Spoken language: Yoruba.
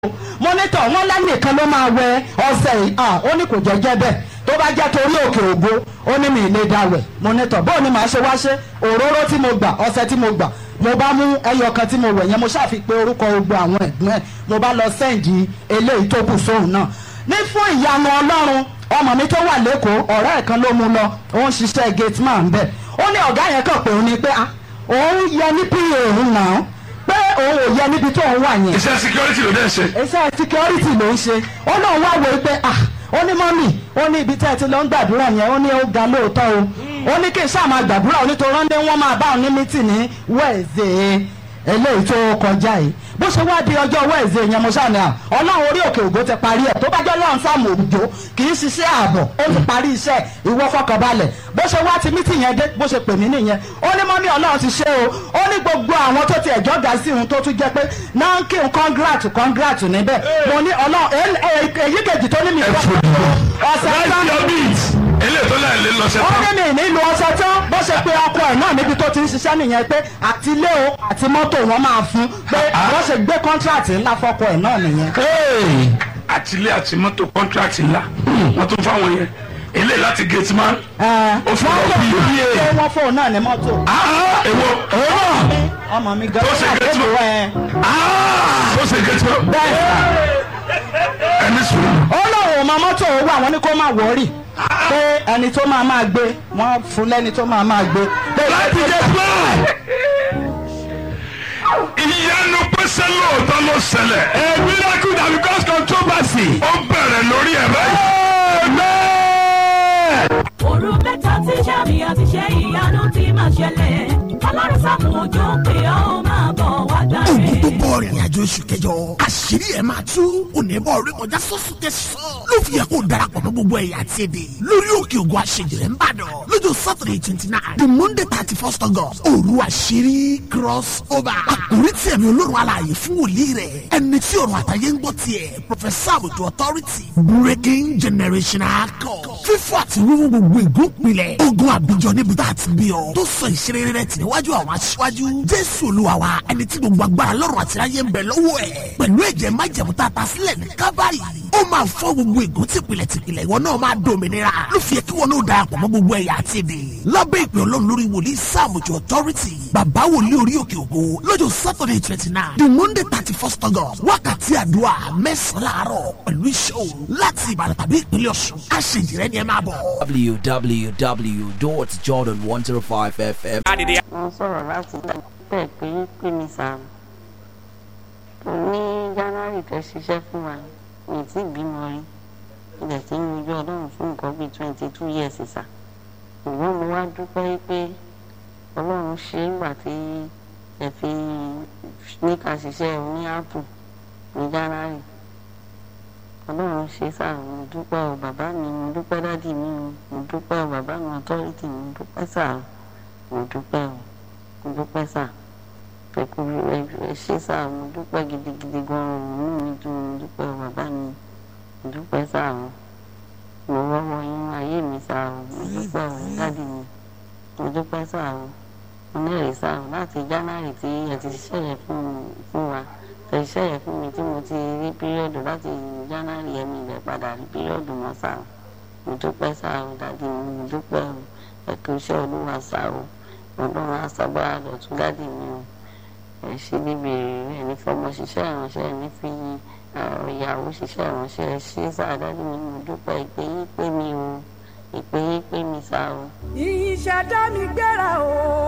mọ́nítọ̀ wọn lẹ́nìkan ló máa wẹ ọ̀sẹ̀ yìí ah, ó ní kò jẹ́jẹ́ bẹ́ẹ̀ tó bá jẹ́ torí òkè ògo ó ní mi ì lè dawẹ̀ mọ́nítọ̀ bóun ni màá ṣe wá ṣe òróró tí mo gbà ọ̀sẹ̀ tí mo gbà mo bá mú ẹyọ kan tí mo wẹ̀ yẹn mo ṣàfi pé orúkọ gbogbo àwọn ẹ̀gbọ́n ẹ̀ mo bá lọ sẹ́ǹdì eléyìí tó kù sóhun náà ní fún ìyanu ọlọ́run ọmọ mi tó wà lẹ́kọ̀ọ́ ọ̀rẹ́ ẹ̀ kan ló mú lọ ó ń ṣiṣẹ́ gate man bẹ́ẹ̀ ó ní ọ̀gá yẹn kàn pé òun ni pé ah, òun yẹ ní pa òun náà pé òun ò yẹ níbi tó òun wà yẹn iṣẹ́ security ló dẹ̀ ṣe. iṣẹ́ security ló ń ṣe ó náà wá wo pé ah ó ní mọ́mì ó ní ibi tẹ́ ẹ ti lọ ń gbàdúrà yẹn ó ní ó ga lóòótọ́ o ó ní kí n ṣáà máa gbàdúrà ó ní tó rán dé wọ́n máa bá òun ní mítì ní wẹ́ẹ̀zẹ̀ eléyìí tó kọjá yìí bó ṣe wá di ọjọ́ wẹ́ẹ̀zẹ̀ yẹn mo ṣàní à ọlọ́run orí òkè ògo ti parí ẹ̀ tó bá jẹ́ lọ́run sáàmù òjò kì í ṣiṣẹ́ ààbọ̀ ó ti parí iṣẹ́ ìwọ fọkànbalẹ̀ bó ṣe wá ti mítì yẹn dé bó ṣe pè mí nìyẹn ó ní mọ́mí ọlọ́run ti ṣe o ó ní gbogbo àwọn tó ti ẹ̀jọ́ ga sí òun tó tún jẹ́ pé náà ń kí n congrat congrat níbẹ̀ mo ní ọlọ́run èyí kejì tó ní mi ẹ gbọ́ fò dùdú. ọ̀sẹ̀ right tán your beat. eléyìí tó láì lé lọ ṣe ó tán. ní mi nílùú ọṣẹ tán bó ṣe pé ọkọ ẹ̀ náà níbi tó ti ń ṣiṣẹ́ nìyẹn pé àti ilé o àti mọ́tò wọn máa fún pé wọ́n ṣe gbé kọ́ńtíráàtì ńlá fọ́kọ ẹ̀ náà nìyẹn. àtìlé àti mọ́tò contract ńlá wọ́n tún fáwọn yẹn eléyìí láti gate man. ó fún wọ́n ọ lò bí wọ́n bí pé wọ́n fóun náà ní mọ́tò. Ah, èwo òun náà ọmọ mi gan Tó ṣe ó gate man. ẹ̀ Ah, ó ṣe gate man. bẹ́ẹ̀ ẹni sùn. ó lóun ò mọ mọ́tò owó àwọn ní kó má wọ́ọ̀rì pé ẹni tó máa máa gbé wọ́n fún lẹ́ni tó máa máa gbé. pé láti gate man. ìyanu pèsè lóòótọ́ ló ṣẹlẹ̀. a miracle that because controversy. ó bẹ̀rẹ̀ lórí ẹ̀ báyìí. òru mẹ́ta tí sàmì àti ṣe ìyanu ti máa ṣẹlẹ̀ ọlọ́run sàmù òjò pé ó máa bọ̀ wá dáre. ogun tó bọ̀ rìnrìn àjò oṣù kẹjọ àṣírí ẹ̀ máa tú onímọ̀ orí kọjá sọ́sùn tẹ̀sán ló fi yẹ kó darapọ̀ mọ́ gbogbo ẹ̀yà àti èdè lórí òkè ògùn àṣejìrẹ́ ń bàdàn lọ́jọ́ saturday twenty nine the monday thirty first august òru àṣírí cross over àkórí tí ẹ̀mí olórun alààyè fún wòlíì rẹ̀ ẹni tí ọ̀run àtàyè ń gbọ́ tiẹ̀ professor àbùtù authority breaking generational code fífọ́ àti wíwú gbogbo ìgúnpilẹ̀ ogun àbíjọ níbi tá a ti bí ọ tó sọ ìṣeré rẹ̀ tì níwájú àwọn aṣíwájú jésù olúwa wa ẹni tí gbogbo agbára lọ́rùn àti ayé ń bẹ lọ́wọ́ ẹ̀ pẹ̀lú ẹ̀jẹ̀ májẹ̀mú tá a ta sílẹ̀ ní kábàárì ó máa fọ́ gbogbo ègún tìpìlẹ̀ tìpìlẹ̀ ìwọ náà máa dòmìnira ló fi yẹ kí wọn náà darapọ̀ mọ́ gbogbo ẹ̀yà àti èdè lábẹ́ ìpè ọlọ́run lórí wòlíì sáàmùjọ authority bàbá wòlíì orí òkè ògo lọ́jọ́ saturday twenty nine the monday thirty first august wákàtí àdúrà mẹ́sàn-án láàárọ̀ pẹ̀lú iṣẹ́ òru láti ìbàdàn tàbí ìpínlẹ̀ ọ̀ṣun àṣejìrẹ́ ni ẹ máa bọ̀. www.jordan105fm. mo sọ̀rọ̀ láti bẹ̀ pé pé mi sàrò tó ní january tó ṣiṣẹ́ fún wa mi ì tí ì bímọ rí ilẹ̀ tí ń rojú ọlọ́run fún nǹkan bíi twenty two years sà ṣùgbọ́n mo wá dúpẹ́ pé ọlọ́run ṣe é gbà tí ẹ fi ní ká ṣiṣẹ́ ní apple ní january ọlọ́run ṣe sáà mo dúpẹ́ o bàbá mi mo dúpẹ́ dádì mi o mo dúpẹ́ o bàbá mi authority mo dúpẹ́ sáà mo dúpẹ́ o mo dúpẹ́ sáà pẹ̀kú ẹ ṣe sáà mo dúpẹ́ gidigidi gan-an inú mi dùn mo dúpẹ́ o bàbá mi mo dúpẹ́ sáà o mo rọ́wọ́ yín ayé mi sáà o mo dúpẹ́ o dádì mi mo dúpẹ́ sáà o mo nẹ́rìí sáà o láti january tí ẹ ti ṣiṣẹ́ yẹn fún fún wa iṣẹ́ yẹn fún mi tí mo ti rí píríọ̀dù láti january yẹn mi lè padà rí píríọ̀dù mọ́ sá o mo dúpẹ́ sá o dádì mi mo dúpẹ́ o ẹ kú iṣẹ́ olúwa sá o ọlọ́run aṣàgbára lọ́tún dádì mi o ẹ ṣe níbi èrè ẹ ní fọmọ ṣiṣẹ́ ìránṣẹ́ ẹ ní fi ìyàwó ṣiṣẹ́ ìránṣẹ́ ẹ ṣe sá dádì mi mo dúpẹ́ ìpè yín pé mi o ìpè yín pé mi sá o. ìṣẹ̀dá mi gbéra o